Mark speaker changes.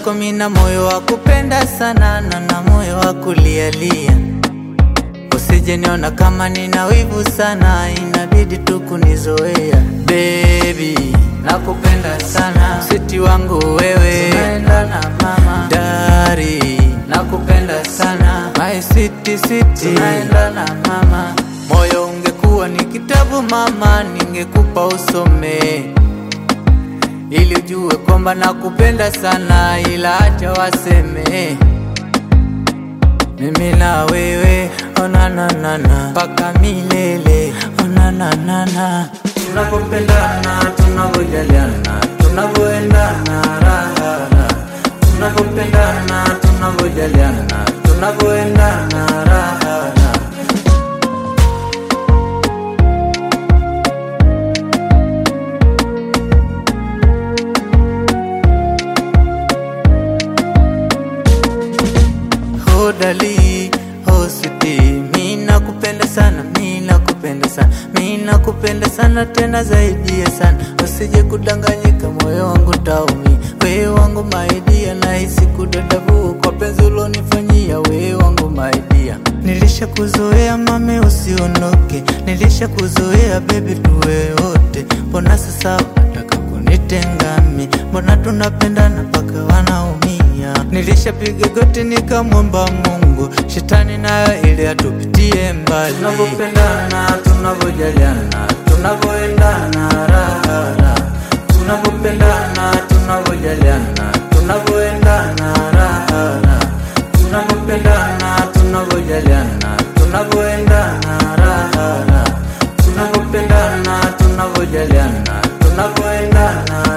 Speaker 1: mwenzako mina moyo wa kupenda sana na na moyo wa kulialia. Usije niona kama nina wivu sana, inabidi tu kunizoea. Baby, nakupenda sana, siti wangu wewe, tunaendana mama. Dari, nakupenda sana, my city city, tunaendana mama. Moyo ungekuwa ni kitabu mama, ningekupa usome ili ujue kwamba nakupenda sana, ila acha waseme mimi na wewe onananana mpaka milele onananana tunapopendana tunavyojaliana tunavyoendana raha tunapopendana tunavyojaliana tunavyoendana raha hodali hositi mi nakupenda sana mi nakupenda sana mi nakupenda sana tena zaidi ya sana usije kudanganyika moyo wangu taumi wewe wangu maidia nahisi kudadavu kwa penzi ulonifanyia wewe wangu maidia nilisha kuzoea mame usiondoke nilisha kuzoea bebi tuwe wote mbona sasa unataka kunitengami mbona tunapendana mpaka wanaumia nilishapiga goti nikamwomba mungu shetani nayo ili atupitie mbali tunavyopendana tunavyojaliana tunavyoendana raha tunavyopendana tunavyojaliana tunavyoendana raha tunavyopendana tunavyojaliana tunavyoendana raha tunavyopendana tunavyojaliana tunavyoendana